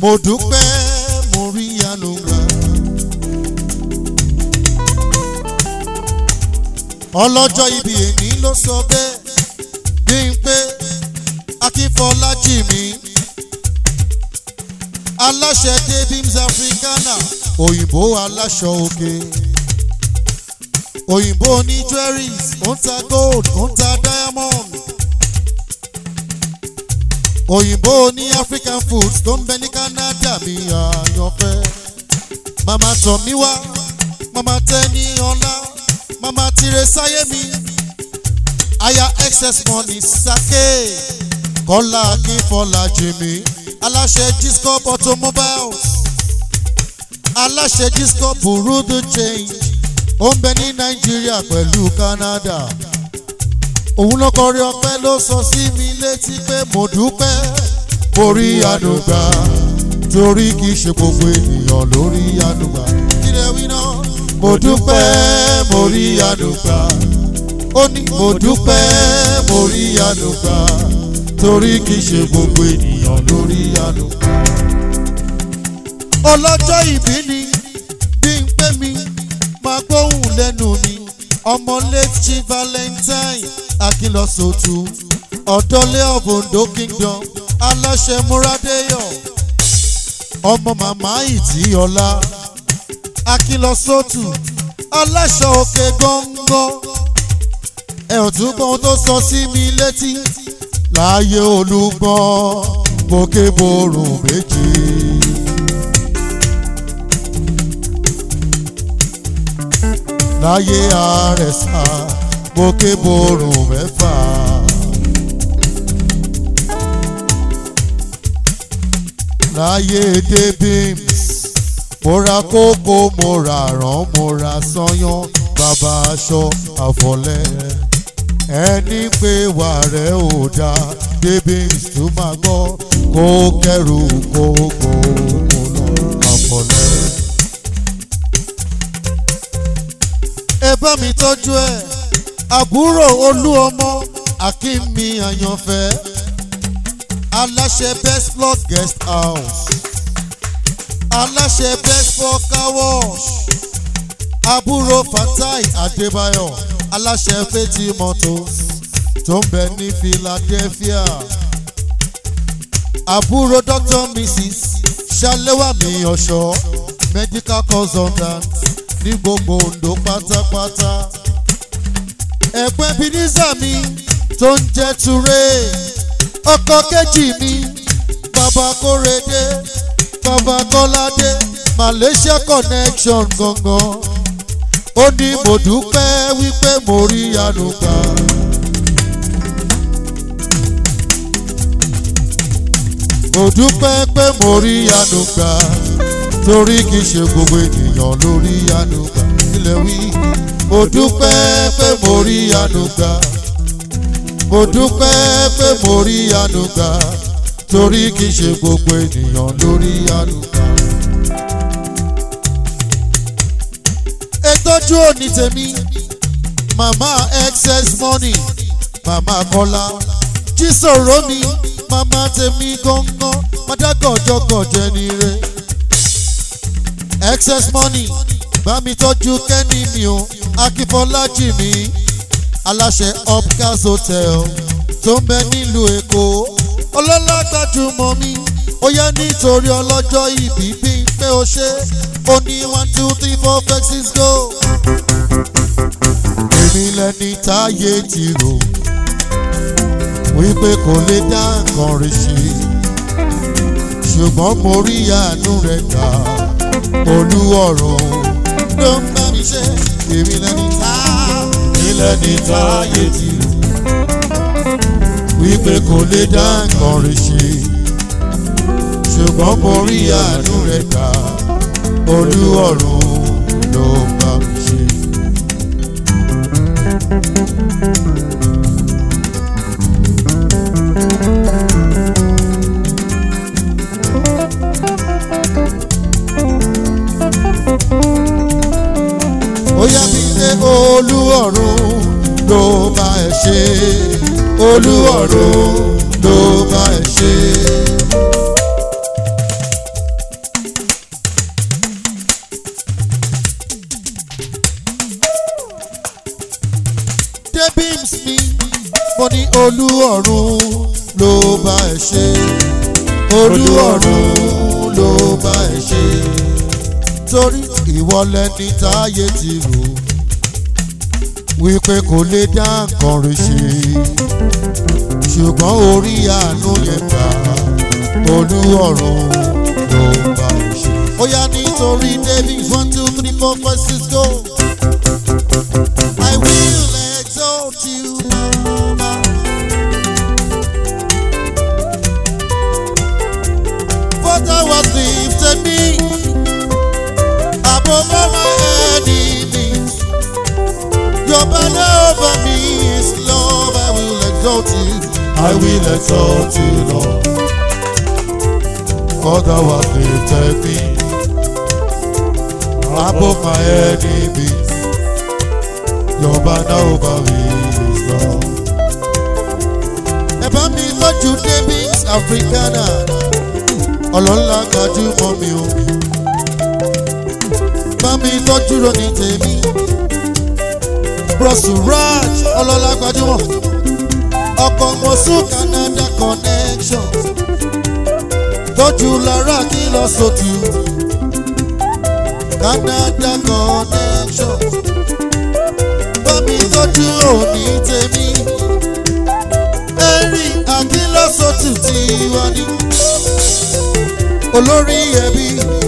mo dúpẹ́ mo rí àánú gbà. ọlọ́jọ́ ibi èní ló sọ bẹ́ẹ̀ bí n pé akínfọlájì mi aláṣẹ davims africana òyìnbó aláṣọ òkè òyìnbó ní jewelries ó ń ta gold ó ń ta diamond òyìnbó ní african foods tó ń bẹ ní canada mi àyànfẹ́ màmá tọ̀ mí wá màmá tẹ́ ní ọlá màmá tire sáyé mi aya excess money sake kọ́lá akínfọ́lá jimmy aláṣẹ giscop automobiles aláṣẹ giscop burudu change ó ń bẹ ní nàìjíríà pẹ̀lú canada òun ló kọrí ọpẹ́ ló sọ sí mi létí pé mo dúpẹ́ mo rí àdùgbà torí kì í ṣe gbogbo ènìyàn lórí àdùgbà kí lè wí náà mo dúpẹ́ mo rí àdùgbà ó ní mo dúpẹ́ mo rí àdùgbà torí kì í ṣe gbogbo ènìyàn lórí àdùgbà. ọlọ́jọ́ ìbí ni bí n pé mi máa gbóhùn lẹ́nu mi ọmọ late chief valentine akínlọ́sọ̀tù ọ̀dọ́lé of ondo kingdom aláṣẹ múradéyọ̀ ọmọ màmá ìtìyọlá akínlọ́sọ̀tù aláṣọ òkè gbọ̀ngàn ẹ ò tún gbọ́n tó sọ sí mi létí láàyè olúgbọ́n gòkè borùn méjì. láyé àrẹ̀sà gòkè borùn mẹ́fà. láyé débìms mo ra kókó mo ra ràn mo ra sanyán bàbá aṣọ àfọlẹ́ ẹni pé wà rẹ̀ ò dáa débìms tó máa gbọ́ kó kẹrù kókó mo lọ àfọlẹ́. ẹ bá mi tọ́jú ẹ̀ àbúrò olú ọmọ akínmi àyànfẹ́ aláṣẹ best plot guest house aláṣẹ best for car wash àbúrò fatai adébáyọ̀ aláṣẹ fetí motors tó ń bẹ ní philadelphia àbúrò dr mrs ṣàlẹ́wàmí ọ̀ṣọ́ medical consultant ní gbogbo ondo pátápátá ẹ̀pẹ́ bínísà mi tó ń jẹ́ ture ọkọ kejì mi bàbá kórèdé bàbá kọ́ládé malaysia connection gangan ó ní mo dúpẹ́ wípé mo rí ànúgbà. mo dúpẹ́ pé mo rí ànúgbà torí kì í ṣe gbogbo ènìyàn ló rí ànúgbà ilẹ̀ wí. mo dúpẹ́ pé mo rí ànúgbà mo dúpẹ́ pé mo rí ànúgbà torí kì í ṣe gbogbo ènìyàn ló rí ànúgbà. ètòjú òní tèmi màmá excess money màmá kọ́lá jísòrò mi màmá tèmi gángan mádàgọ̀jọ̀gọ̀jẹ̀ ni re excess money bá mi tọ́jú kẹ́ni mi o akínfọlájì mi aláṣẹ upcas hotel tó ń bẹ nílùú èkó ọlọ́lá gbajúmọ̀ mi ó yá nítorí ọlọ́jọ́ ìbí bí pé o ṣe ó ní one two three four five six go. èmi lẹni táyé ti rò wípé kò lè dá nǹkan rí ṣe ṣùgbọ́n mo rí àánú rẹ̀ gbà olú ọ̀rọ̀ ló ń bá mi ṣe èmi lẹni tá èmi lẹni táyé ti rò wípé kò lè dá nǹkan rí ṣe ṣùgbọ́n mo rí àánú rẹ̀ gbà olú ọ̀rọ̀ ló ń bá mi ṣe. ó yá mi lé olú ọ̀run ló bá ẹ ṣe olú ọ̀run ló bá ẹ ṣe. olú ọ̀run ló bá ẹ ṣe olú ọ̀run ló bá ẹ ṣe torí ìwọ lẹni táyé ti rò wípé kò lè dá nǹkan rẹ̀ ṣe ṣùgbọ́n orí àánú yẹn gbà olú ọ̀run ló bá ẹ ṣe. ó yá nítorí david one two three four five six go. I will exalt you, Mama. For thou hast lifted me above all my enemies. Your banner over me is love. I will exalt you. I will exalt you, Lord. For thou hast lifted me above my enemies. Your banner over me is love. Ẹ bá mi tọ́jú Davis Africana, ọlọ́lá gbajúmọ̀ mi o. Bá mi tọ́jú Ronny tèmi. Brọ̀sù Raj, ọlọ́lá gbajúmọ̀. Ọkọ̀ Mọ̀sú Canada connection. Tọ́jú Lára kí lọ sótú. Canada connection bámi tọ́jú òní tèmi. Ẹ̀rí àkínlọ́sọ̀tù tí wá ní. Olórí ẹbí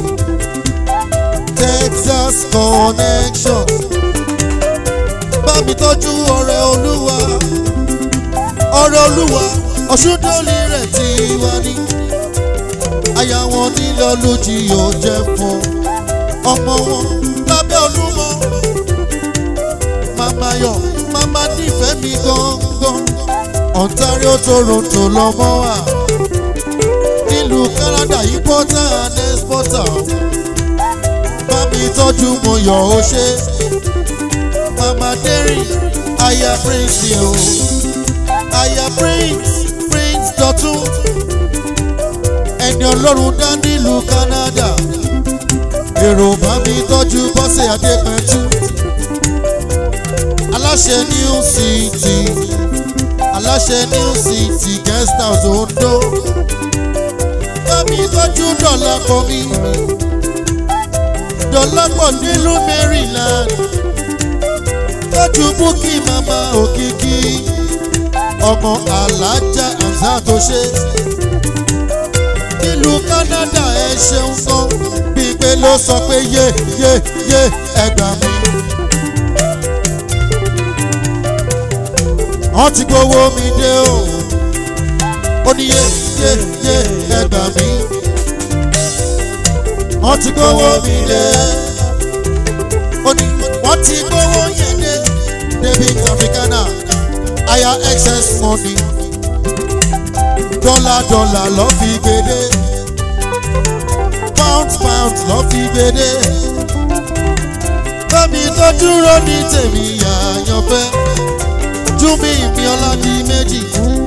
Texas connection. Bámi tọ́jú ọ̀rẹ́ olúwa. Ọ̀rẹ́ olúwa ọ̀ṣúndọ́lì rẹ̀ tí wá ní. Aya wọn nílò lójì yóò jẹ́ fún ọmọ wọn lábẹ́ olúmọ mama yọ mama nífẹ̀ẹ́ mi gangan ontario toronto lọmọ wa nílùú canada importer and exporter bá mi tọ́jú mo yọ̀ ó ṣe mama derry aya prince ni o aya prince prince dọ̀tún ẹni ọlọ́run dá nílùú canada èrò bá mi tọ́jú bọ́sẹ̀ adépẹ́jú aláṣẹ new city aláṣẹ new city guest house ondo bámi tọ́jú dọ̀là kọ́ mi dọ̀là pọ̀ nílùú maryland tọ́jú búkì mama òkìkí ọmọ alájà àǹsá tó ṣe nílùú canada ẹ ṣeun gan bíi pé ló sọ pé yé yé yé ẹgbàá mi. wọ́n ti gbowó mi dé o ó ní yé yé yé ẹgbà mi wọ́n ti gbowó mi dé ó ní wọ́n ti gbowó yẹn dé david africana aya excess money dọ́là dọ́là lọ́ fi gbèdé pound pound lọ́ fi gbèdé bámi tó dúró ní tèmi àyànfẹ́ júmi mi ọládì méjì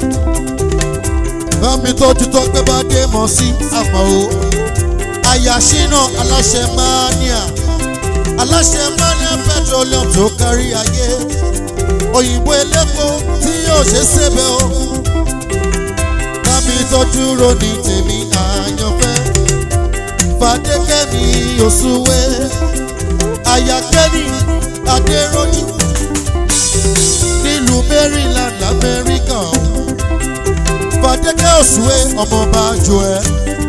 bámi tọ́jú tó pé bá dé mọ̀ sí àmọ́ o àyàṣínà aláṣẹ mania aláṣẹ mania petroleum tó kárí ayé òyìnbó elépo tí yóò ṣe ṣébẹ̀ o bámi tọ́jú ronì tèmi àyànfẹ́ fàdékẹ́mi òṣùwé àyàkẹ́ni adéròjú nílùú maryland lamẹ́ríkà fàdékẹ́ òṣùwé ọmọọba jọ ẹ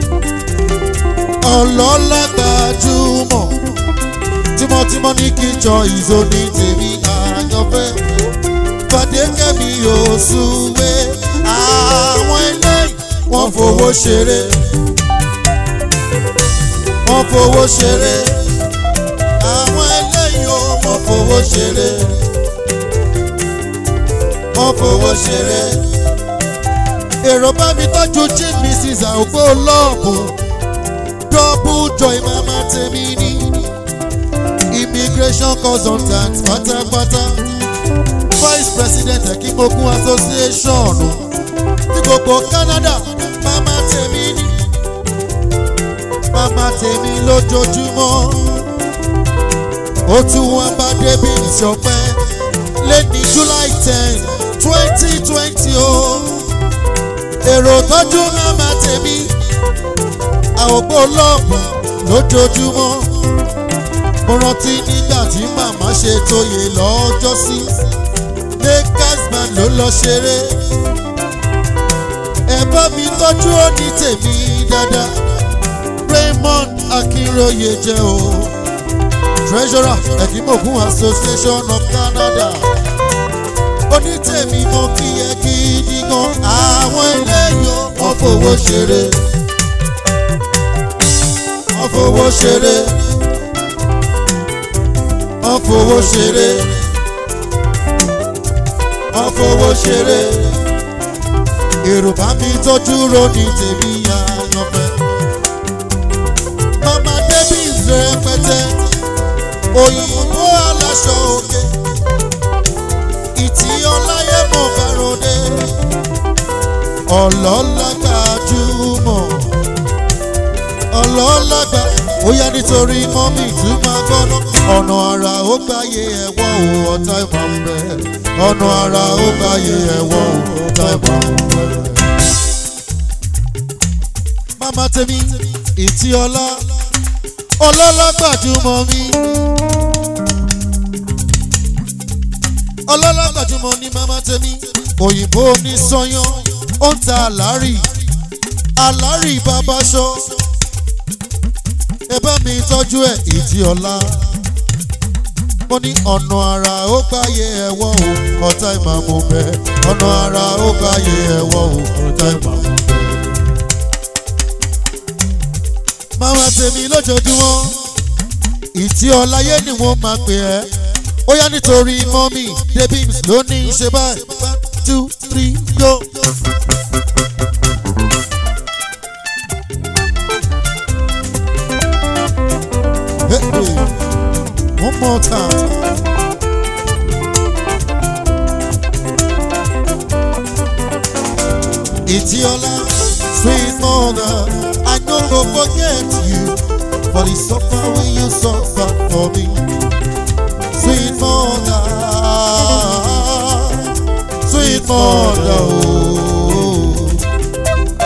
ọlọ́lá gbajúmọ̀ tímọ́tímọ́ ní kíjọ ìzó ní tèmi àyànfẹ́ fàdékẹ́ mi òṣùwé àwọn eléyìí wọ́n fowó ṣeré wọ́n fowó ṣeré àwọn eléyìí ó wọ́n fowó ṣeré wọ́n fowó ṣeré. èrò bá mi tọ́jú chief mrs àwògbó lọ́ọ̀bù double joy mama tèmi ní immigration consultant pátápátá vice president ekimogun association ní gbogbo canada mama tèmi ní mama tèmi lójoojúmọ́ ó tún wọn bá débi ìṣọpẹ́ lẹ́ni july ten twenty twenty o èrò tọ́jú màmá tèmi àwògbó lọ́ọ̀bù lójoojúmọ́ mo rántí nígbà tí màmá ṣe tóye lọ́jọ́sí lakers man ló lọ ṣeré ẹ bá mi tọ́jú òní tèmi dáadáa raymond akínróye jẹ́ o treasurer ẹ̀dínmọ̀gún association of canada onítèmi mo kí ẹ gidi gan àwọn eléyò wọn fowó ṣeré wọn fowó ṣeré wọn fowó ṣeré wọn fowó ṣeré èrò bá mi tọ́jú ronú tèmi àyànfẹ́ mama davis rẹpẹtẹ òyìnbó aláṣọ òkè ìtì ọláyé mo fẹ́ràn dé ọlọ́lágbà jùmọ̀ ọlọ́lágbà ó yá nítorí mọ́mì tún máa gbọ́nà ọ̀nà àrà ó gbáyé ẹ̀wọ̀ o ọ̀tá ìmọ̀ ń bẹ̀ ọ̀nà àrà ó gbáyé ẹ̀wọ̀ o ọ̀tá ìmọ̀ ń bẹ̀. mama tèmi ìtì ọlá ọlọ́lágbà jùmọ̀ mi. ọlọ́lá gbajúmọ̀ ní mama tèmi òyìnbó ní sọyán ó ń ta àlárì àlárì babaṣọ ẹ bá mi tọ́jú ẹ̀ ìdí ọ̀la mo ní ọ̀nà àrà ó gbáyé ẹ̀wọ̀ o ọ̀tá ìmàmù bẹ́ ọ̀nà àrà ó gbáyé ẹ̀wọ̀ o ọ̀tá ìmàmù bẹ́. mama tèmi lójoojúmọ́ ìtí ọláyé ni wọ́n máa pè ẹ́ ó yá nítorí mọ́mì debins ló ní í ṣe báyìí one two three go. Hey, hey. One more time. Itiola, sweet mother, I no go forget you for the suffer when you suffer for me sweet mother, sweet mother. Oh.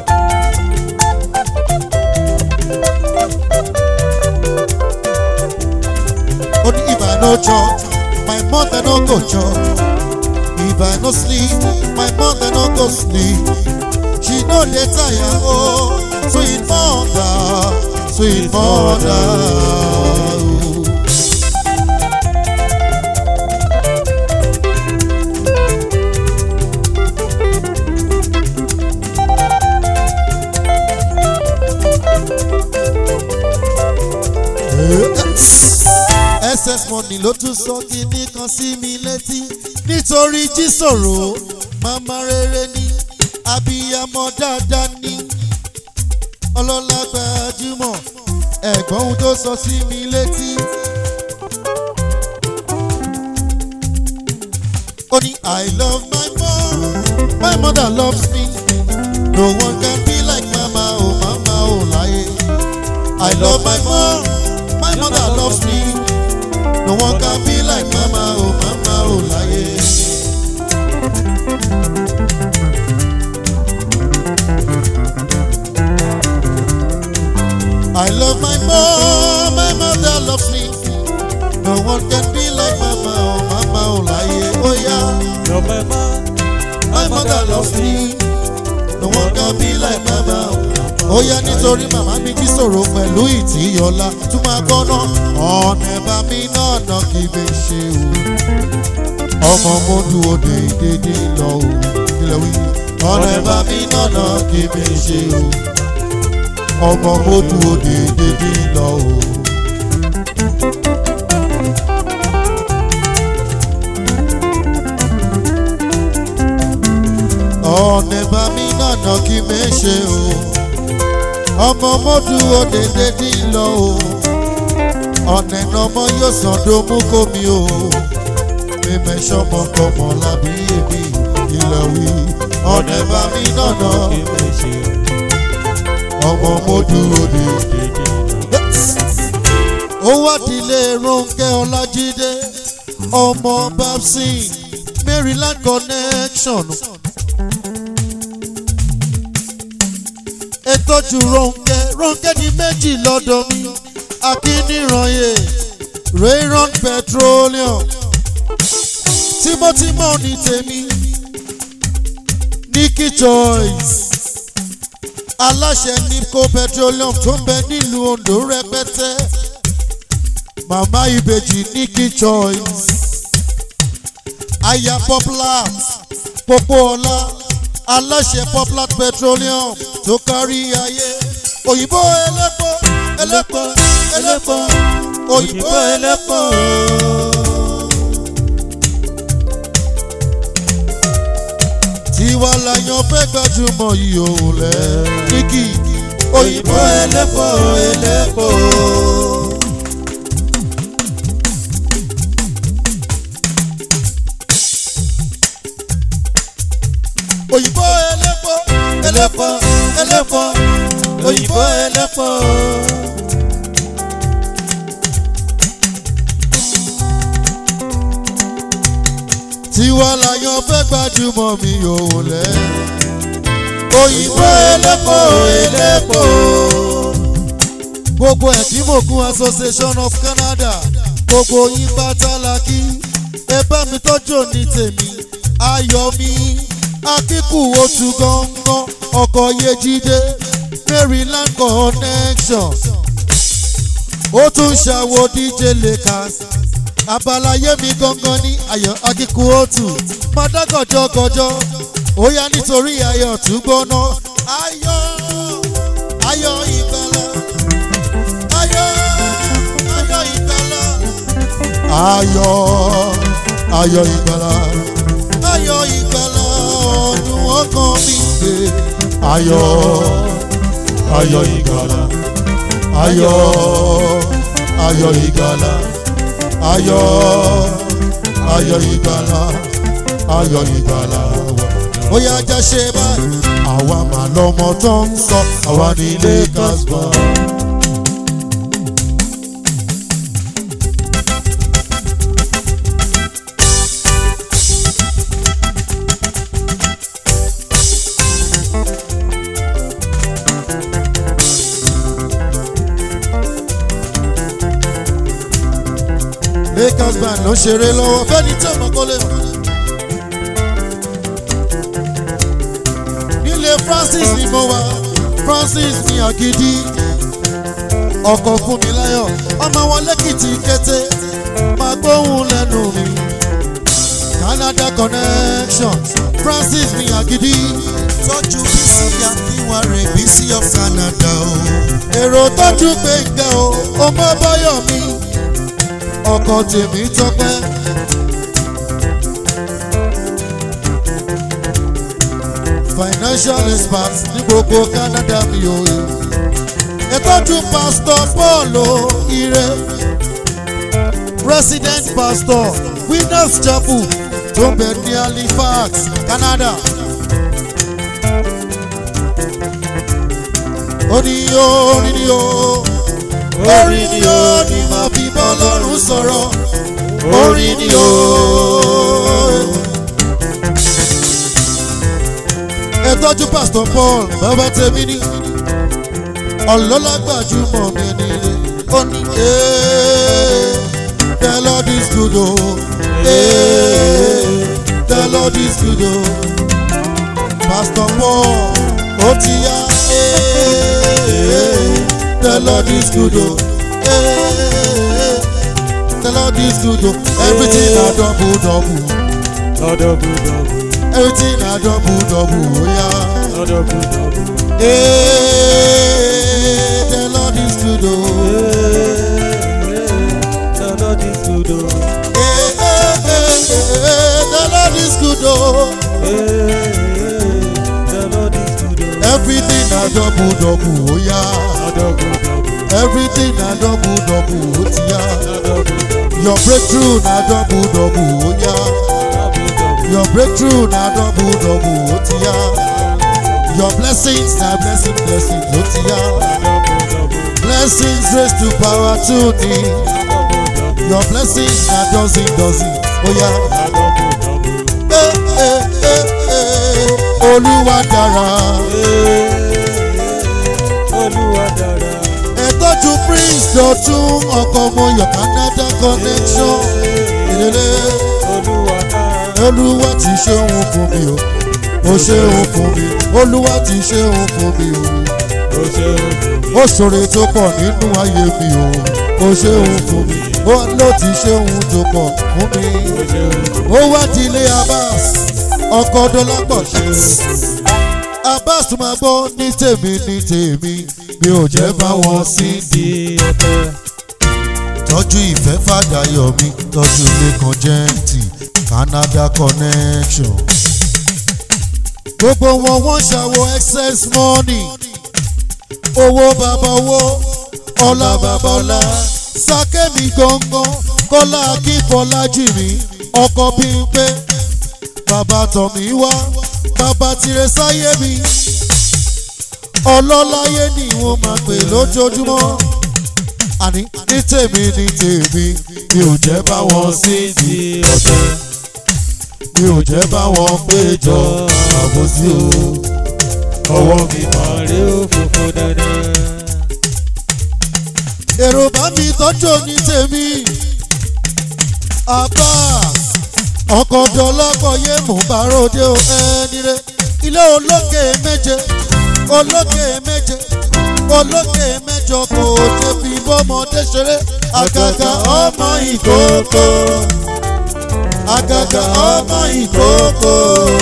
Only if I no chop, my mother no go chop. If I no sleep, my mother no go sleep. She no dey tire, oh, sweet mother, sweet mother. Oh. ss money ló tún sọ kíní kan sí mi létí nítorí jísòrò màmá rere ni abiyamọ dáadáa ni ọlọ́lá gbajúmọ̀ ẹ̀gbọ́n ohun tó sọ sí mi létí. ó ní i love my mom my mother loves me no one can be like mama oh mama oh láyé i love my mom my mother loves me. No one can be like mama, oh mama, oh láyé. I love my mom, my mother loves me. No one can be like mama, oh mama, oh láyé. Oh yeah, Love my mom, my mother loves me. No one can be like mama, oh ó yá nítorí màmá mi jí sọ̀rọ̀ pẹ̀lú ìtìyọ̀lá tún máa gbọ́ná ọ̀nà ẹ̀bá mi náà nà kí mi ṣe o ọmọ mo dúró déédéé lọ o kílẹ̀ wí ọ̀nà ẹ̀bá mi náà nà kí mi ṣe o ọmọ mo dúró déédéé lọ o. ọ̀nà ẹ̀bá mi náà nà kí mi ṣe o ọmọ mọ́dù òdèdè dín lọ o ọ̀nà ìnàmọ́ yóò sàn domú kómi o mímẹ́ sọmọ kọmọ lábí èmi ilẹ̀ wí ọ̀nà ẹ̀bá mi nànà kí lè ṣe ọmọ mọ́dù òdèdè. dédé lọ. ó wá dilé Rónkẹ́ Ọlájídé ọmọ babsin maryland connection ètòjú ronke ronke ní méjì lọ́dọ̀ mi akínírànyè rayron petroleum tímọ́tímọ́ ní tèmi nikki choice aláṣẹ nipco petroleum tó ń bẹ nílùú ondo rẹpẹtẹ màmá ìbejì nikki choice aya poplar popoola aláṣẹ poplar petroleum tó kárí ayé òyìnbó ẹlẹ́pọ̀ ẹlẹ́pọ̀ ẹlẹ́pọ̀ òyìnbó ẹlẹ́pọ̀. tiwa layan fẹ́ gbajúmọ̀ yìí òun lẹ̀ níkì òyìnbó ẹlẹ́pọ̀ ẹlẹ́pọ̀. òyìnbó ẹlẹ́pọ̀ ẹlẹ́pọ̀ ẹlẹ́pọ̀ òyìnbó ẹlẹ́pọ̀. tiwa layan fẹ́ gbajúmọ̀ mi òun lẹ̀ òyìnbó ẹlẹ́pọ̀ ẹlẹ́pọ̀. gbogbo ẹ̀kímòkun association of canada gbogbo yín pátá la kí ẹ bá mi tọ́jú ní tèmi ayọ̀ mi akíkù otu gangan ọkọ̀ yejide maryland connection ó tún ṣàwo dj lakers abalaye mi gangan ní ayọ̀ akíkù otu mọ́dágọ̀jọ́gọ̀jọ́ ó yá nítorí ayọ̀ tún gbóná ayọ̀ ayọ̀ ìgbàlá ayọ̀ ayọ̀ ìgbàlá ayọ̀ ayọ̀ ìgbàlá ayọ̀ ìgbàlá ọdún ọkàn mi gbé ayọ̀ ayọ̀ ìgbàlá ayọ̀ ayọ̀ ìgbàlá ayọ̀ ayọ̀ ìgbàlá ayọ̀ ìgbàlá ó yá ajá ṣe báyìí àwa mà lọmọ tó ń sọ àwa ní lakers bọ̀. lakers band ló ṣeré lọ́wọ́ fẹ́ni tí ọmọ kọ́lé mọ̀. nílé francis ni mo wà francis ní àgídí ọkọ̀ fún mi láyọ̀ ọmọ wọn lẹ́kìtì kété máa gbóhùn lẹ́nu mi canada connection francis ní àgídí tọ́jú bísí akínwárẹ̀ bísí of canada o. èrò tọ́jú gbẹ̀ngà o ọmọ báyọ̀ mi ọkọ̀ tèmi tọpẹ́. financial expert ní gbogbo canada mi ò yẹ. ìtọ́jú pastor paul ire resident pastor winners chapel tó ń bẹ ní halifax canada. orí o orí ni o orí ni o ni màá fi bọ́ lọ́rùn sọ̀rọ̀ orí ni o. ẹ tọ́jú pastor paul bàbá tèmi ní ọlọ́lágbàjúmọ̀ mi ní ilé ó ní ee the lord is good o ee the lord is good o pastor paul ó ti yá ee the lord is good o ee the lord is good o everything na double double Double, double, everything na double double ó yá. double, double. Hey, the Lord is good. Oh. The Lord is good. oh. Hey, hey, hey, hey, the Lord is good. Oh. Hey, The Lord is good. oh. Everything na double double. Oh yeah. Double, double, Everything na double double. Oh yeah. double, double, Your breakthrough na double double. Oh yeah. double, double. Your breakthrough na double double. Oh yeah. Your blessings na blessing blessing. Oh yeah. Blessings raised to power to thee. Your blessings na dozen dozen. Oh yeah. olúwa dára Olúwa dára. ẹ tọ́jú prince dọ̀tún ọkọ̀ mọ̀yọ̀ canada connection ìdílé Olúwa dára. olúwa ti ṣe òun fún mi o ó ṣe òun fún mi olúwa ti ṣe òun fún mi o Ó ṣe òkú. ó ṣòro tó pọ̀ nínú ayé mi o ó ṣe òun fún mi ó ló ti ṣe òun tó pọ̀ fún mi Ó ṣe òkú. ó wá di ilé abbas ọkọ̀ dọ́lápọ̀ ṣe abbas tó máa gbọ́ ní tèmi ní tèmi mi ò jẹ́ bá wọn sí Di ọ̀tẹ̀. tọ́jú ìfẹ́ fàdáyọ̀ mi tọ́jú lẹ́kan jẹ́ǹtì canada connection. gbogbo wọn wọ́n ṣàwọ̀ excess money owó bàbá owó ọlá bàbá ọlá sákẹ́mi gangan kọ́lá akínfọ́lájì mi ọkọ̀ bímpé bàbá tọ̀mí wá bàbá tirẹ̀ sáyé mi ọlọ́láyé ni wọ́n máa pè lójoojúmọ́ àní ní tèmi ní tèmi mi ò jẹ́ bá wọn sí Di ọ̀tẹ̀. mi ò jẹ́ bá wọn péjọ àbòsí o ọwọ́ mi máa rí. Àrí òfófó dandan. èrò bá mi tọ́jú ní tèmi àbá ọkọ̀ dọ́lọ́kọ̀ yé mò ń bá ròde o ẹni rẹ ilé olókè méje olókè méje olókè mẹ́jọ kò débi bọ́mọdé ṣeré àgàgà ọmọ ìkókó àgàgà ọmọ ìkókó.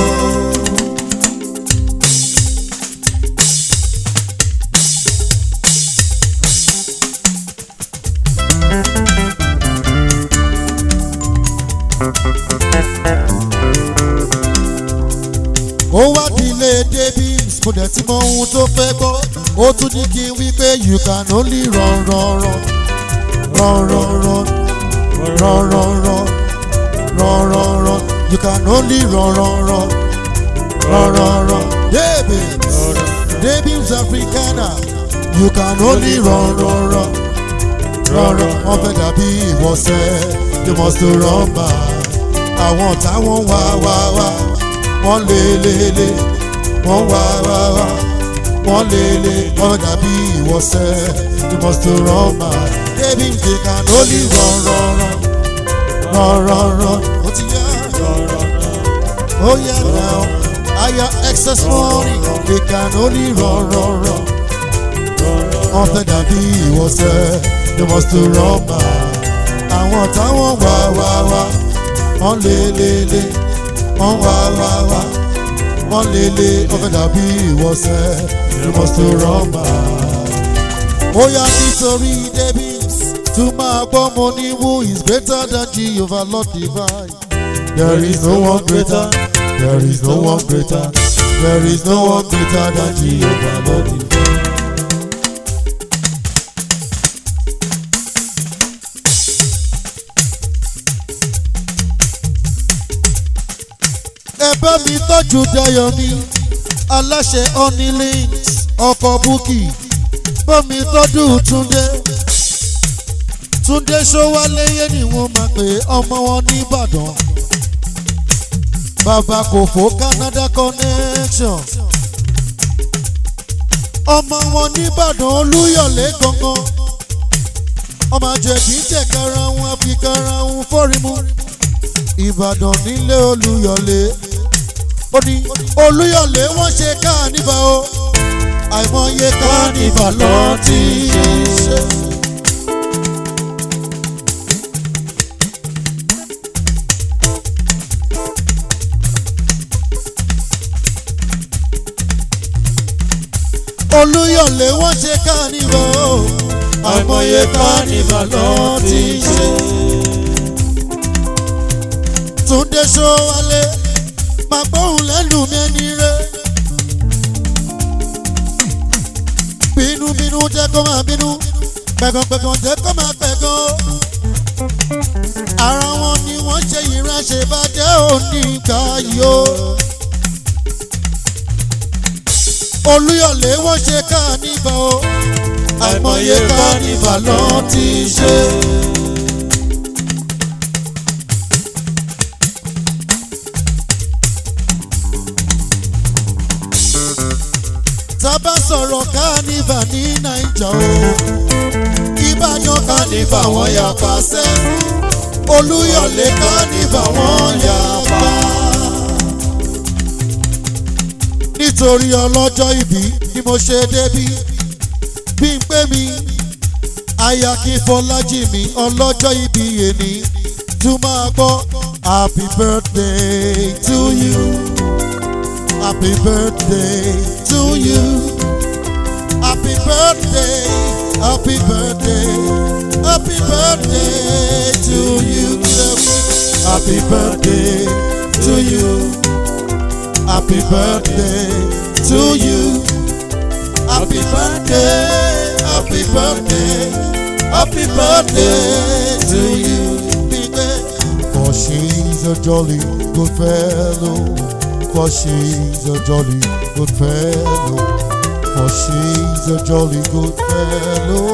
ó wá dílé davis mo dẹ̀ ti mọ ohun tó fẹ́ gbọ́ ó tún ní kí n wí pé you can only run run run run run run run run run run run run you can only run run run run run run davis davis africana you can only run run run run run wọ́n fẹ́ dàbí ìwọ̀sẹ̀ you must run back àwọn táwọn wá wá wá wọ́n lé lé lé wọ́n wá wá wá wọ́n lé lé wọ́n dàbí ìwọ̀sẹ̀ you must run back david they can only run run run run run run ó ti yá ó yá now aya excess money they can only run run run wọ́n fẹ́ dàbí ìwọ̀sẹ̀ you must run back àwọn táwọn wá wá wá wọ́n lé lé lé wọ́n wá wá wá wọ́n lé lé ọ̀fẹ́ dàbí ìwọ̀sẹ̀ you must run back. ó yá nítorí davis tún máa gbọ́ mo ní who is greater than jehovah lord divine. there is no one greater there is no one greater there is no one greater than jehovah lord divine. ẹ bá mi tọ́jú dayọ̀ mi aláṣẹ honey links ọkọ̀ búkì bá mi tọ́jú túndé túndé ṣọwáléyé ni wọ́n máa pè ọmọ wọn nìbàdàn bàbá kò fò canada connection ọmọ wọn nìbàdàn olúyọ̀lé gangan ọmọ àjẹbí jẹ̀kára wọn àfikàrà wọn fọ́rímù ìbàdàn nílé olúyọ̀lé ó ní olúyọ̀lé wọ́n ṣe káànífà o àìmọye káànífà lọ ti ṣe. olúyọ̀lé wọ́n ṣe káànífà o àìmọye káànífà lọ ti ṣe. túndé ṣọwálé máa gbóhùn lẹ́nu mi ẹni rẹ̀. bínúbínú jẹ́ kó máa bínú pẹ̀gànpẹ̀gàn jẹ́ kó máa pẹ̀gàn. ara wọn ni wọ́n ṣe ìránṣẹ́ bàjẹ́ òní ìgbà yìí o. olúyọ̀lé wọ́n ṣe káànífà o àìmọye káànífà lọ́ọ́ ti ṣe. sọ̀rọ̀ kánífà ní naija o ìbàdàn kánífà wọn yà pàṣẹ olúyọ̀lé kánífà wọn yà pa. nítorí ọlọ́jọ́ ìbí ni mo ṣe débí bí n pé mi aya kí fọlájì mi ọlọ́jọ́ ìbí èní tún máa gbọ́ happy birthday to you happy birthday to you happy birthday happy birthday happy birthday to you happy birthday to you happy birthday to you happy birthday happy birthday happy birthday to you. For she's a jolly good fellow. For she's a jolly good fellow. For she's a jolly good fellow.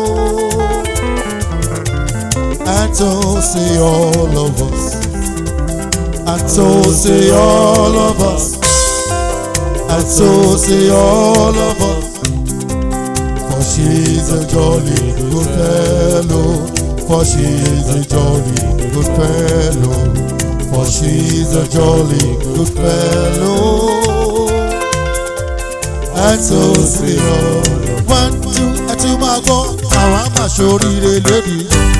And so say all of us. And so say all of us. And so say all of us. For she's a jolly good fellow. For she's a jolly good fellow. For she's a jolly good fellow. And so say all. One, two, ẹ ti máa gbọ́ àwọn àmàṣoríire lónìí.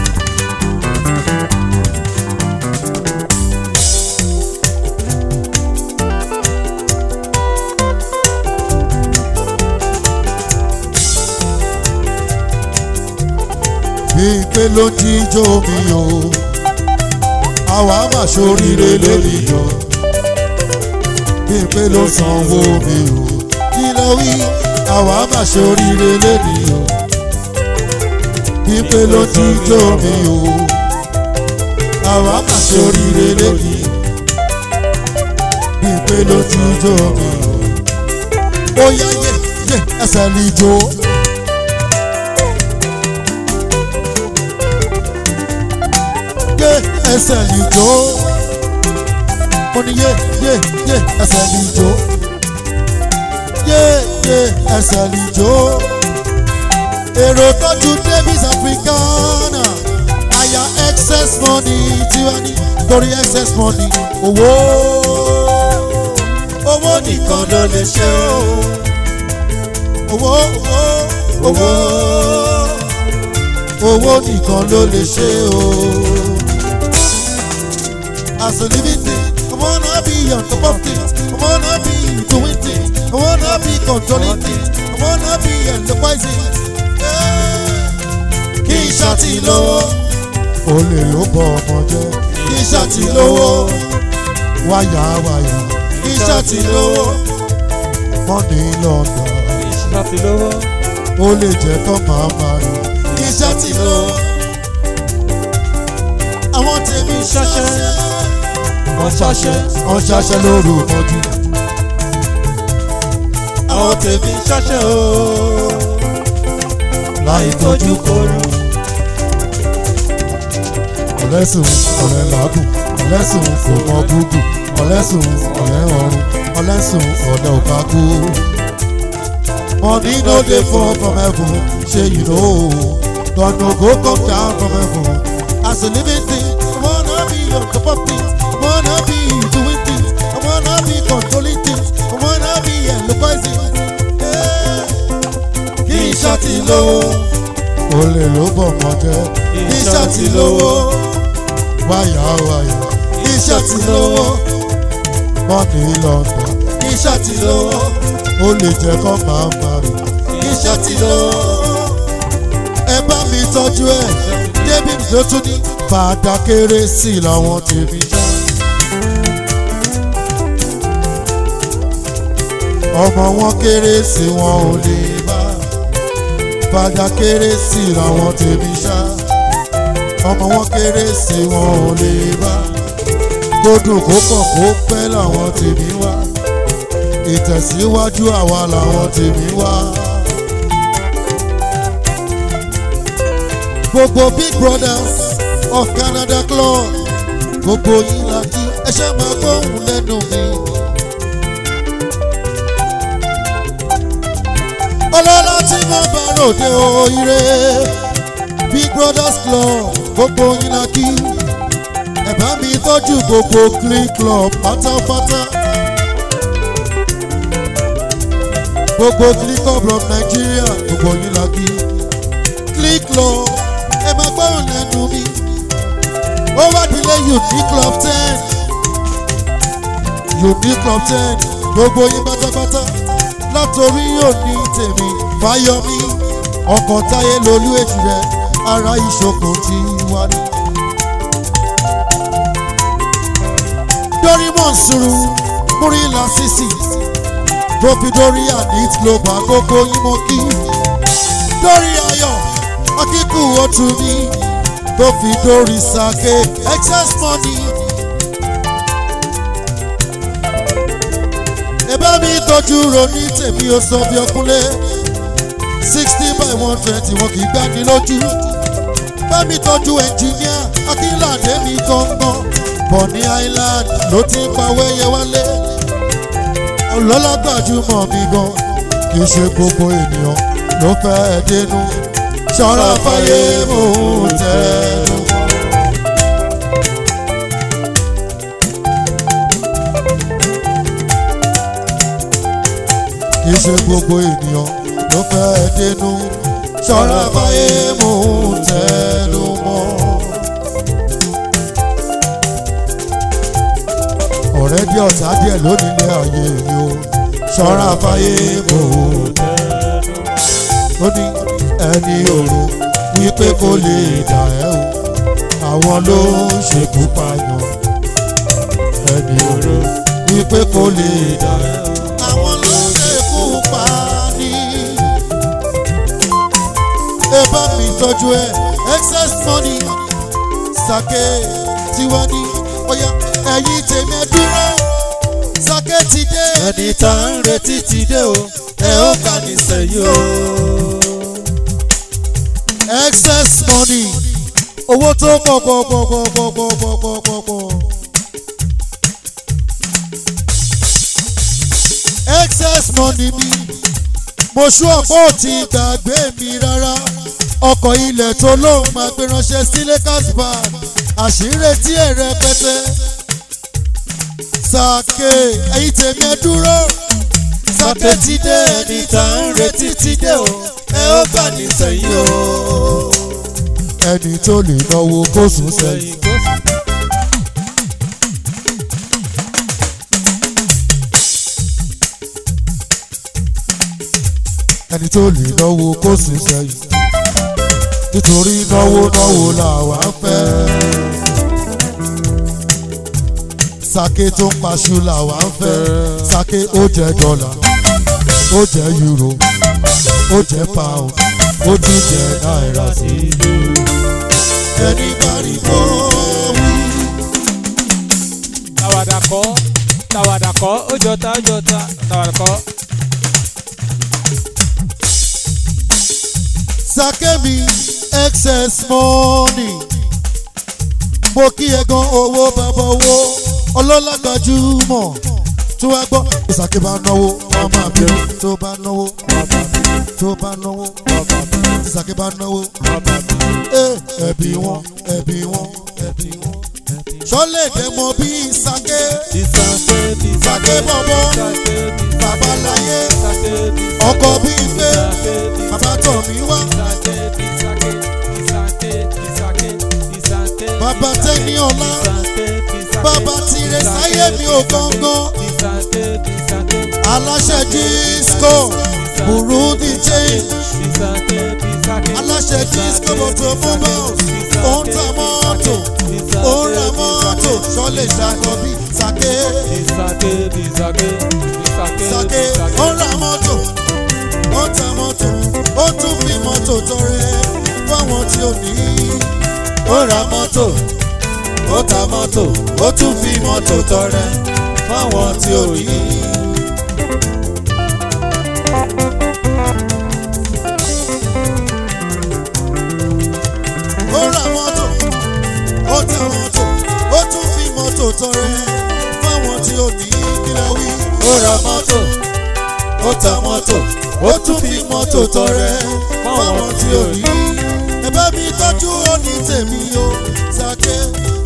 bí pé ló jíjó mi o àwa mà ṣoríire lórí yọ bí pé ló sanwó mi o kí ló wí àwa mà ṣoríire lórí yọ bí pé ló jíjó mi o àwa mà ṣoríire lórí bí pé ló jíjó mi o ó yá yé yé ẹsẹ̀ lè jó. yé ẹsẹ̀ lè jó. mo ní yé yé yé ẹsẹ̀ lè jó. yé yé ẹsẹ̀ lè jó. èrò tọ́jú davis africana àyà excess money tiwa ní torí excess money owó owó nìkan ló lè ṣe o. owó owó owó owó nìkan ló lè ṣe o. As a living thing, I wanna be on top of things. I wanna be doing things. I wanna be controlling things. I wanna be enterprising. Kí n ṣàtì lówó. Olè ló bọ ọmọ jẹ́. Kí n ṣàtì lówó. Wáyà wáyà. Kí n ṣàtì lówó. Mọ́ni lọ́dà. Iṣẹ́ ti lówó. Ó lè jẹ́ kọ́ máa máa rìn. Kí n ṣàtì lówó. Àwọn tèmi ṣaṣẹ́ Wọ́n ṣaṣẹ́. wọ́n ṣaṣẹ́ lóru mọ́jú. Àwọn tèmi ṣaṣẹ́ o. láì tójú koru. ọ̀lẹ́sùn ọ̀lẹ́ làágùn ọ̀lẹ́sùn kò mọ gúgù ọ̀lẹ́sùn ọ̀lẹ́ ọ̀run ọ̀lẹ́sùn ọ̀lẹ́ òkákú. money no dey fall from heaven shey you know God no go come down from heaven as a living thing I wanna be on top of things I wanna be doing things I wanna be controlling things I wanna be enterprising. Yeah. kí n ṣàtì lówó olè ló bọ̀ mọ́ jẹ́ kí n ṣàtì lówó wáyà wáyà kí n ṣàtì lówó mọ́ni lọ́dọ̀ kí n ṣàtì lówó ó lè jẹ́ kó máa máa rìn kí n ṣàtì lówó ẹ bá mi tọ́jú ẹ̀ david ló tún ní fàdà kérésì làwọn tèmi já. ọmọ wọn kérésì wọn ò lè bá fàdà kérésì làwọn tèmi ṣá ọmọ wọn kérésì wọn ò lè bá kódùn kó pọ̀ kó pẹ́ làwọn tèmi wá ìtẹ̀síwájú àwa làwọn tèmi wá. gbogbo big brothers of Canada club gbogbo yín la kí ẹ ṣe máa gbóhùn lẹ́nu mi. tí mo bá ròde oire big brothers club gbogbo yín la kí ẹ bá mi tọ́jú gbogbo clean club pátápátá gbogbo clean club of Nigeria gbogbo yín la kí clean club ẹ máa gbọ́rọ̀ lẹ́nu mi ó wá dílé unique club ten unique club ten gbogbo yín pátápátá látòrí òní tèmi fáyọmí ọkàn táyé lolú èjì rẹ ara ìṣokùn ti wá ní. dórí mọ̀nsúrù múrílà sísì tóbi dórí àdìt global gbogbo yín mọ́ kí dórí ayọ̀ akíkú otu mi tó fi dórí sake excess money. ẹ̀bá mi tọ́jú ronú tèmi ó sọ bí ọkúnlé sixty by one twenty wọn kì í gbani lójú bá mi tọ́jú ẹnjìníà akínládé mi gangan bọ̀ní island ló ti ń pa wẹ́yẹ wálé ọlọ́lá gbajúmọ̀ mi gan kì í ṣe gbogbo ènìyàn ló fẹ́ dénú ṣọ́ra fáyé mò ń tẹnu. kì í ṣe gbogbo ènìyàn ló fẹ́ dénú ṣọ́ra fáyé mò ń tẹnu mọ́. ọ̀rẹ́ bí ọ̀tá díẹ̀ lónílé ayé mi o ṣọ́ra fáyé mò ń tẹnu mọ́. ó ní ẹni òru wípé kò lè dà ẹ́ o àwọn ló ń ṣekú pààyàn ẹni òru wípé kò lè dà ẹ́ o àwọn ló ń ṣekú pa ni. ẹ bá mi tọ́jú ẹ excess money sake tiwa ní ọ̀yà ẹ̀yìn tèmi ẹ dúró sake ti dé. ẹni tá à ń retí ti dé o ẹ ó kà ní sẹ́yìn o. excess money owó tó pọ̀ pọ̀ pọ̀ pọ̀ pọ̀ pọ̀ pọ̀ pọ̀ pọ̀ pọ̀. excess money mi mo ṣú ọ̀pọ̀ tí gbàgbé mi rárá ọkọ̀ ilẹ̀ tó lóun máa gbé ránṣẹ́ sí Lakers Bar àṣírí tí ẹ̀ rẹpẹtẹ sàkè ẹ̀yìn tèmi ẹ dúró sàkè ti dé ẹni tá à ń retí ti dé o ẹ ó kà ní sẹ́yìn o. ẹni tó lè náwó kó sùn sẹ́yìn. sẹ́yìn kó sì. ẹni tó lè náwó kó sùn sẹ́yìn nítorí náwó náwó làwa ń fẹ́. sake tó ń paṣu làwa ń fẹ́ sake ó jẹ́ dọ́là ó jẹ́ euro ó jẹ́ pound ó tún jẹ́ náírà sí i. ẹni pariwo wí. tàwàdà kọ́ tàwàdà kọ́ ó jọta ó jọta tàwàdà kọ́. sake mi excess money mo kí ẹ gan owó bàbá owó ọlọ́lá gbajúmọ̀ tó wá gbọ́ ìsàkè bá náwó wọ́n máa bẹ̀rù tó bá náwó tó bá náwó ìsàkè bá náwó Eh, ẹbí wọn ẹbí wọn ẹbí wọn sọlẹ̀ dẹ̀ mọ bí ìsàkè ìsàké Sàké bọ̀bọ̀, babaláyé ọkọ̀ bí gbé bàbá tọ̀ mí wá bàbá tẹ́ni ọ̀la bàbá tire sáyé mi ò gangan aláṣẹ disco burundi change aláṣẹ disco motor mobiles ó ń ta mọ́tò ó ń ra mọ́tò sọlẹ̀ ṣàkọ́bí sàké sàké ó ń ra mọ́tò ó ń ta mọ́tò ó tún fi mọ́tò tọrẹ fáwọn tí ò ní ó ra mọ́tò ó ta mọ́tò ó tún fi mọ́tò tọrẹ fáwọn tí ò ní. ó ra mọ́tò ó ta mọ́tò ó tún fi mọ́tò tọrẹ fáwọn tí ò ní kílẹ̀ wí. ó ra mọ́tò ó ta mọ́tò ó tún fi mọ́tò tọrẹ fáwọn tí ò rí ẹ bá mi tọ́jú òní tèmi o sake.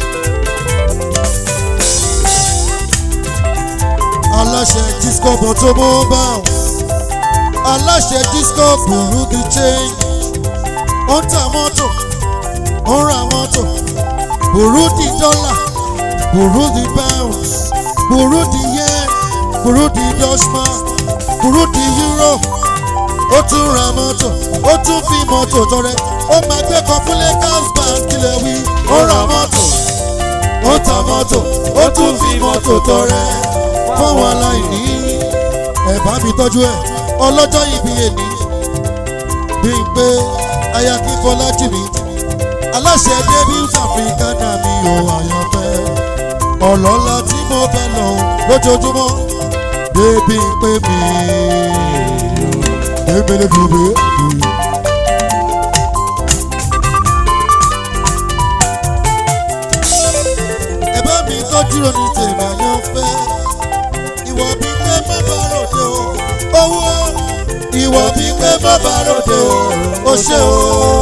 aláṣẹ disco automobiles aláṣẹ disco burú di change ó ń ta mọ́tò ó ń ra mọ́tò burú di dọ́là burú di pounds burú di yen burú di dutchman burú di euro ó tún ra mọ́tò ó tún fi mọ́tò tọrẹ ó máa gbé kan fún Lakers bank kílẹ̀ wí ó ra mọ́tò ó ta mọ́tò ó tún fi mọ́tò tọrẹ fáwọn aláìní ẹ bá mi tọ́jú ẹ ọlọ́jọ́ ìbí èní bí n pé aya kí fọlájì mi aláṣẹ débíus africana mi ò àyànfẹ́ ọlọ́lá tí mo fẹ́ lọ lójoojúmọ́ débi ń pé mi débélé dùbé. ẹ bá mi tọ́jú ní tèmi àyànfẹ́ ìwọ bí pé má bá ròde o owó ìwọ bí pé má bá ròde o ó ṣe o.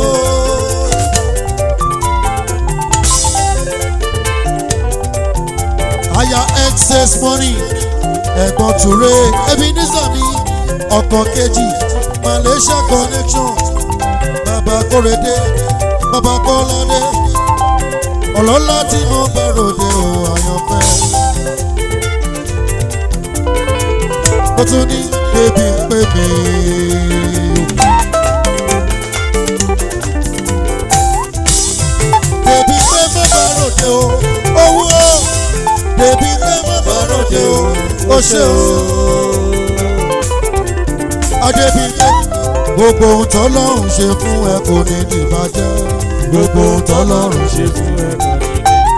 aya excess money ẹ̀gbọ́n ture ebenezer mi ọkọ̀ kejì malaysia connection bàbá kórèdé bàbá kọ́ládé ọlọ́lá tí mo bá ròde o àyànfẹ́. ó tún ní bébí ń pè mí. bébí pé mo bá ròde o owó bébí pé mo bá ròde o ó ṣe o. adébíyẹ gbogbo ohun tọ́lọ́run ṣe fún ẹ kò ní dìbàjẹ́ gbogbo ohun tọ́lọ́run ṣe fún ẹ kò ní.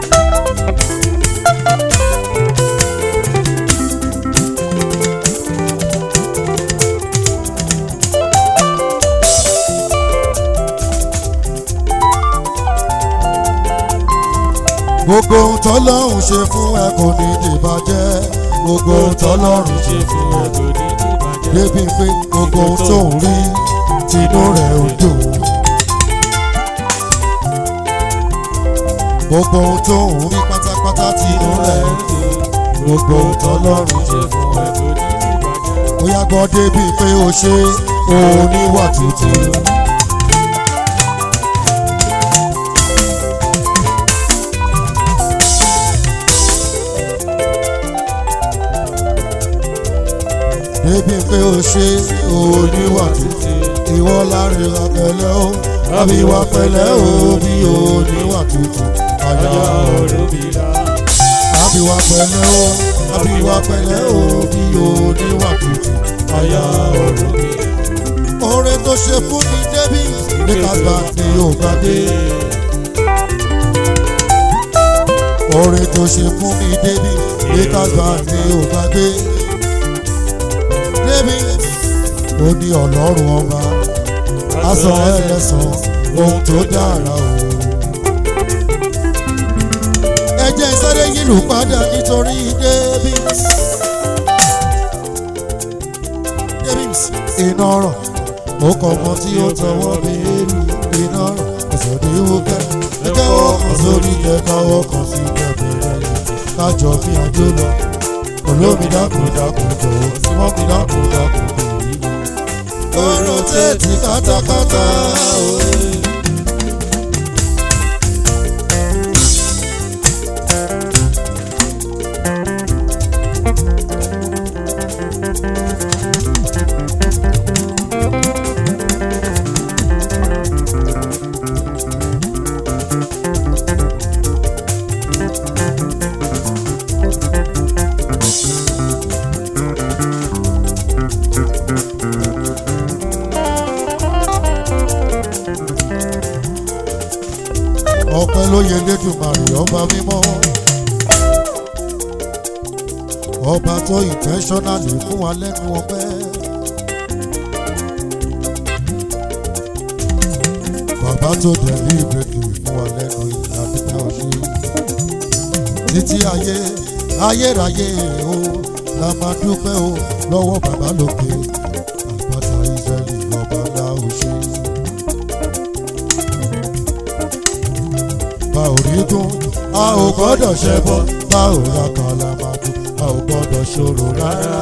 gbogbo ohun tọ́lọ́run ṣe fún ẹ kò ní dìbàjẹ́ gbogbo ohun tọ́lọ́run ṣe fún ẹ kò ní dìbàjẹ́ débi pé gbogbo ohun tó ń rí tinú rẹ̀ ò dùn. gbogbo ohun tó ń rí pátápátá tinú rẹ̀ ò dùn. gbogbo ohun tọ́lọ́run ṣe fún ẹ kò ní dìbàjẹ́. ó yá gbọ́ débi pé o ṣe òun níwà tútù. débi pé o ṣe oníwà títí ìwọ láàrin àpẹlẹ o àbí wà pẹ̀lẹ́ o bí oníwà títí àyà òrùbílà. àbí wà pẹ̀lẹ́ o àbí wà pẹ̀lẹ́ o bí oníwà títí àyà òrùbílà. oore tó ṣe fún mi débi Lakers bank ni ò gbàgbé oore tó ṣe fún mi débi Lakers bank ni ò gbàgbé débi ó ní ọlọ́run ọba aṣọ ẹlẹ́sàn ohun tó dára o. ẹ jẹ́ sáré yìlù padà nítorí Davis. Davis iná ọ̀rọ̀ ó kọ ọmọ tí ó tọwọ́ bí èlù iná ọ̀rọ̀ òṣòdì wúkẹ́ ẹgbẹ́ ọkàn sórí kẹta ọkàn sí kẹbẹ̀rẹ̀ kájọ bí adó lọ olómi dákun dákun jọ̀wọ́ tí wọ́n fi dákun dákun bèèrè yìí. ọ̀rọ̀ tètè kátákátá òye. ọpẹ́ ló yẹ lẹ́dùnmarè ọba mímọ́ ọba tó intentionally fún wa lẹ́nu ọpẹ́ bàbá tó dẹ̀lí ìgbẹ́kẹ̀ fún wa lẹ́nu ìlà dúpẹ́ ọ̀ṣẹ́ títí ayé ayérayé o la máa dúpẹ́ o lọ́wọ́ bàbá lókè àgbàtà ò rí gún a ò gbọ́dọ̀ ṣẹbọ bá ò ra kàlàmàgbò a ò gbọ́dọ̀ ṣòro rárá.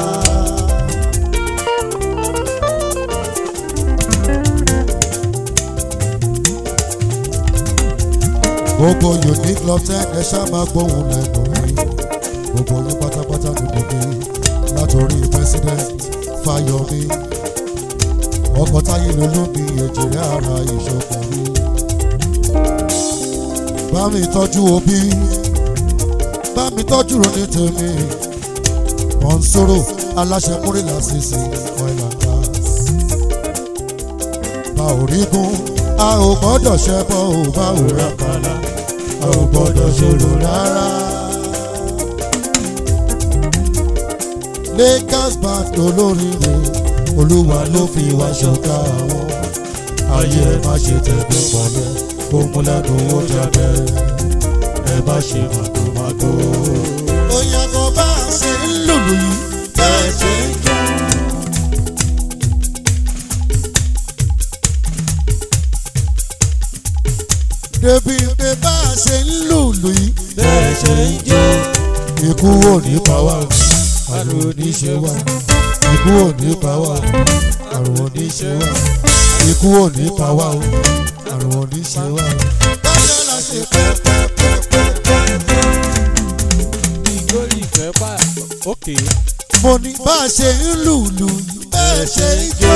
gbogbo unique love ten ẹ ṣá máa gbóhùn lẹ́nu rí gbogbo yín pátápátá ni mo bí látòrí president Fáyọ̀mí ọkọ̀ táyé lolómi èjìrẹ́ ara ìṣọkùnrin bá mi tọ́jú òbí bá mi tọ́jú ronú tèmi mọ̀nsóró aláṣẹ múrìlá sísè oil and gas bá ò rí gún a ò gbọ́dọ̀ ṣẹbọ ò bá ò rà kálá a ò gbọ́dọ̀ ṣòro rárá. Lakers band olóríire olúwa ló fi wá ṣọ̀gá àwọn ayé ẹ má ṣe tẹ̀gbẹ́ pọ̀lẹ́ kó mú lẹ́nu ó jáde ẹ má ṣe màgòmágó. Òyìnbó bá a ṣe ń lùlù yìí bẹ́ẹ̀ ṣe ń jó. débi pé bá a ṣe ń lùlù yìí bẹ́ẹ̀ ṣe ń jó ikú ò ní pa wá o, àrùn ò ní ṣe wá ikú ò ní pa wá o, àrùn ò ní ṣe wá ikú ò ní pa wá o, àrùn ò ní ṣe wá. Báyọ̀ la ṣe pẹ́pẹ́pẹ́pẹ́. ìgbórí ìfẹ́ pa òkè mo ní bá a ṣe ń lùlù yìí Bẹ́ẹ̀ ṣe ń jó.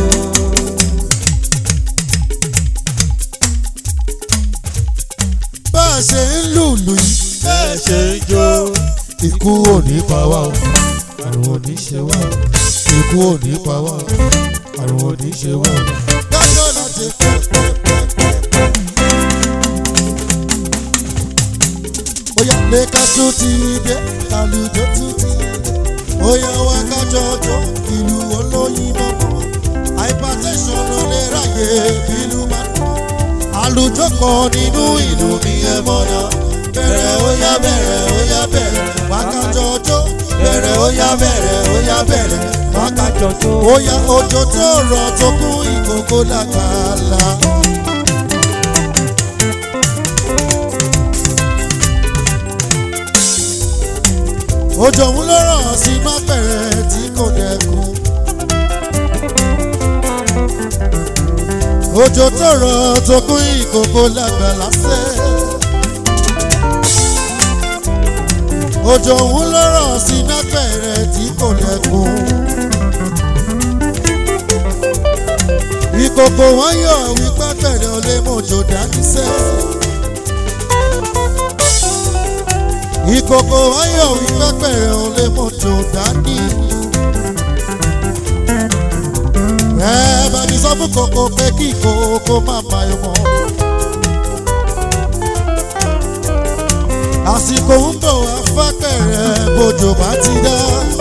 bá a ṣe ń lùlù yìí Bẹ́ẹ̀ ṣe ń jó. ikú ò ní pa wá o, àrùn ò ní ṣe wá o, ikú ò ní pa wá o, àrùn ò ní ṣe wá o. Báyọ̀ la ṣe pẹ́pẹ́pẹ́pẹ́. bóyá lẹ́ka tún ti dé àlùjọ tún ti dé bóyá wá kájọ jọ ìlú olóyin mọ́mọ́ hypertension ló lè ráyè ìlú máa ń tọ́ àlùjọ kan nínú ìlú mi ẹ mọ́nà bẹ̀rẹ̀ ó yá bẹ̀rẹ̀ ó yá bẹ̀rẹ̀ wá kájọ jọ bẹ̀rẹ̀ ó yá bẹ̀rẹ̀ ó yá bẹ̀rẹ̀ wá kájọ jọ ó yá òjò tó rọ̀ tó kún ìkókó lágbàlá. òjò òun ló rọ̀ sí mápẹ̀rẹ̀ tí kò dẹkùn. òjò tó rọ̀ tó kún ìkòkò lágbàlá sẹ́. òjò òun ló rọ̀ sí mápẹ̀rẹ̀ tí kò dẹkùn. ìkòkò wọn yọ̀ wípé pẹ̀rẹ̀ ò lè mọ̀jò dání sẹ́. ìkòkò ayọ̀ ìpẹ́pẹ̀rẹ̀ ò lè mọ̀jò dání. ẹ bá mi sọ fún kòkò pé kí kòkò má bá yọ mọ́. àsìkò ń bọ̀ wá fẹ́pẹ̀rẹ̀ bójò bá ti dá.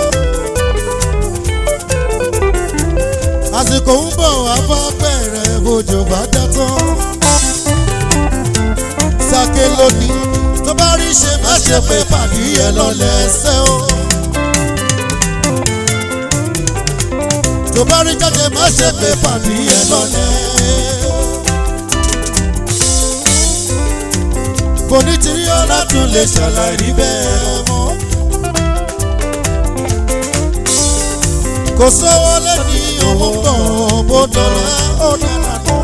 àsìkò ń bọ̀ wá fẹ́pẹ̀rẹ̀ bójò bá dá tán. sake lónìí tó bá rí ṣe má ṣe pé pàdé ẹ lọ́lẹ̀ ẹsẹ̀ o. tó bá rí jáde má ṣe pé pàdé ẹ lọ́lẹ̀. kò ní tí ọlọ́dún lè ṣàlàyé bẹ́ẹ̀ mọ́. kò sówó lẹ́ni òun bọ̀ bó dọ̀la ó dára náà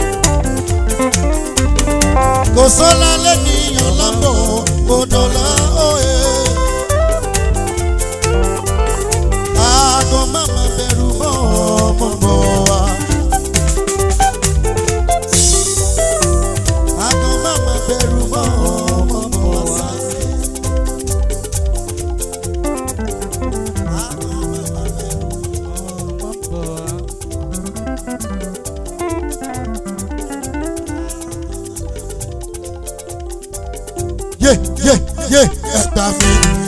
kò sọ́lá lẹ́nìyàn lábọ̀ gbọ́dọ̀lá òye. Àgọ́ máma bẹ̀rù mọ́ ọmọ bọ̀ wá. Àgọ́ máma bẹ̀rù mọ́ ọmọ bọ̀ wá. Àgọ́ máma bẹ̀rù ọmọ bọ̀ wá. yé yé yé ẹgbà mi